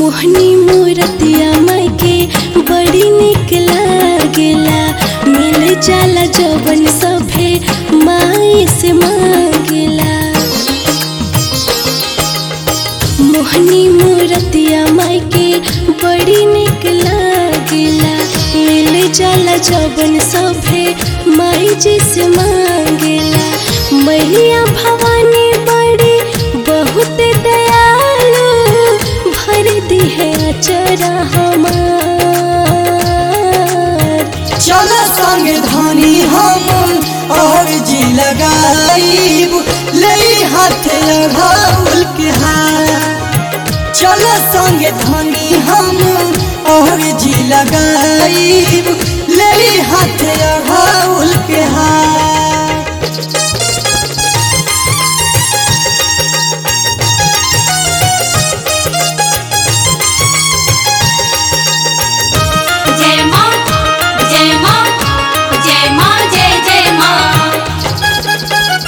मोहनी मूरतिया माई के बड़ी निक लागेला मिल जाला जवन सभे माई से मांगेला मोहनी मूरतिया माई के बड़ी निक लागेला मिल जाला जवन सभे माई जी से मांगेला मैया भवानी बड़ी बहुत दयालु भर दी है अचरा हमार चल संग धनी हम और जी लगाईब ले हाथ लगाउल के हाथ चल संग धनी हम और जी लगाईब ले हाथ लगाउल के हाथ जय माँ जय माँ जय माँ जय जय माँ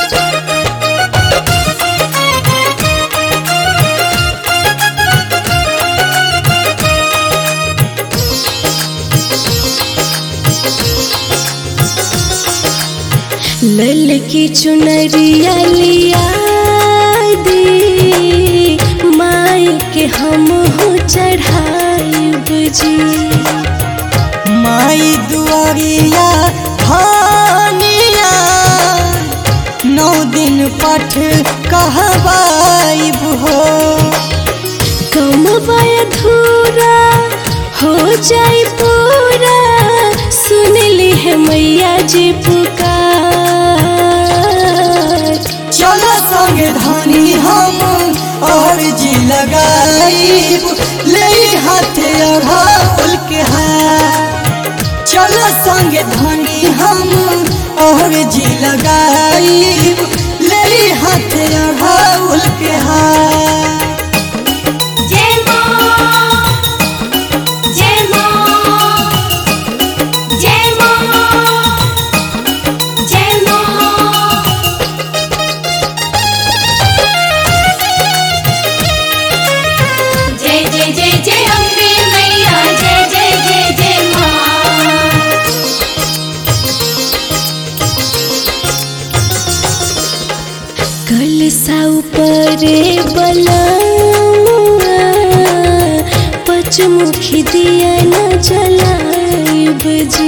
लल की चुनरिया लिया दी माई के हम हो चढ़ाई बुझी माई दुआरिया हानिया नौ दिन पठ कहबाइब हो कमवाय धूरा हो जाए पूरा सुन ली है मैया जी पुकार चल संग धनी हम और जी लगाइब ले हाथ अघाउल के हाथ चल संग धनी हम और जी लगाइब ले हाथ अघाउल के हाथ जय माँ जय माँ जय माँ जय माँ जय जय जय जय अम्बे मैया जय जय जय जय माँ कल साउ परे बलमुआ पचमुखी दिया न जलाइब जी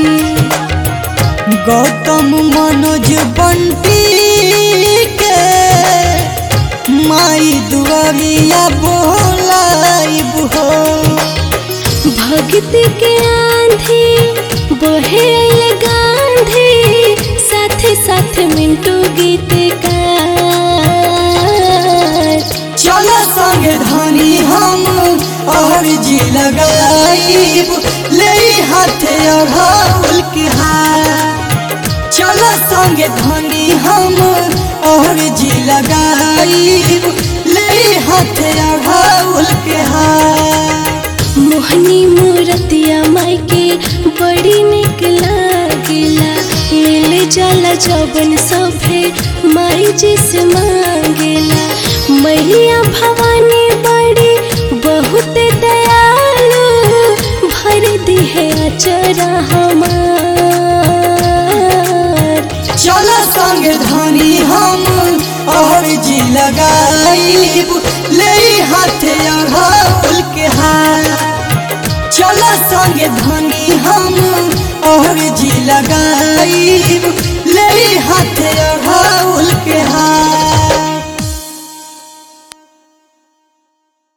गौतम मनोज बंटी के माई दुआरिया बोलाइब हो भक्ति के आंधी बहे अइले गांधी साथे साथे मिंटू गीत चल संग धनी हम और जी लगाइब ले हाथ अघाउल के हाथ चल संग धनी हम और जी लगाइब ले हाथ अघाउल के हाथ मोहनी मूरतिया माई के बड़ी निक लागेला मिल जाला जवन सभे माई जी से मांगेला मैया भवानी बड़ी बहुत दयालु भर दी है अचरा हमार चल संग धनी हम और जी लगाइब ले हाथ अघाउल के हाथ चल संग धनी हम और जी लगाइब ले हाथ अघाउल के हाथ